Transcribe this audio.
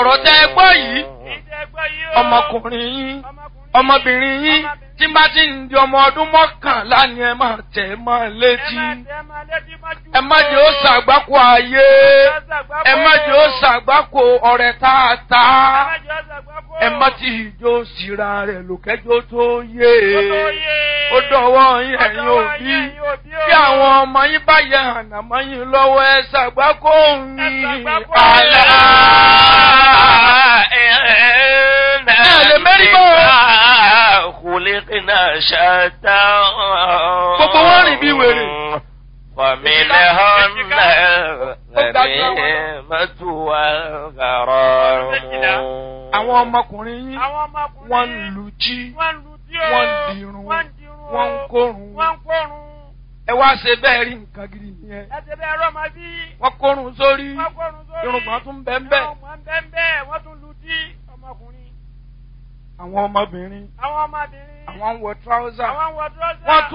ọ̀rọ̀ tẹ́ ẹ gbọ́ yìí ìdẹ́gbọ́ yìí ó. ọmọkùnrin yín ọmọkùnrin ọmọbìnrin yín tí bá ti ń di ọmọ ọdún mọ́kànlá ni ẹ máa tẹ̀ ẹ́ mọ́ létí ẹ máa tẹ́ ẹ máa létí mọ́jú. ẹ má jẹ́ ó ṣàgbákò ayé ẹ má jẹ́ ó ṣàgbákò ọ̀rẹ́ tààtà ẹ má jẹ́ ó ṣàgbákò. ẹ má ti ìjó síra rẹ̀ lòkẹ́jọ́ tó yé Ó tó yé. ó dọ̀wọ́ yín Ó ẹ̀yin dọ̀wọ́ òbí yín, ẹ̀yin òbí o. bí àwọn ọmọ yín bá yẹ ànàmọ́ yín lọ́wọ́ ẹ ṣàgbákò Ẹ yín ṣàgbákò àlá. lè mérí bọ́. Khuliqna shatta. Gbogbo wọn rìn bí wèrè. ومنهم الغنيمة والغرام àwọn ọmọkùnrin yín Àwọn ọmọkùnrin. wọ́n ń lu jí Wọ́n ń lu tí o. wọ́n ń dirun Wọ́n ń dirun o. wọ́n ń kórun Wọ́n ń kórun. ẹ wá ṣe bẹ́ẹ̀ rí nǹkan gidi nìyẹn Ẹ ti bẹ́ẹ̀ rọ́mọ bí. wọ́n kórun sórí Wọ́n kórun sórí. irùngbọ̀n tún bẹ́ẹ̀ bẹ́ẹ̀ Irùngbọ̀n bẹ́ẹ̀ bẹ́ẹ̀. Wọ́n tún lu tí ọmọkùnrin. àwọn ọmọbìnrin Àwọn ọmọbìnrin. àwọn ń wọ tíráúsà Àwọn ń wọ dúrọ́sà. wọ́n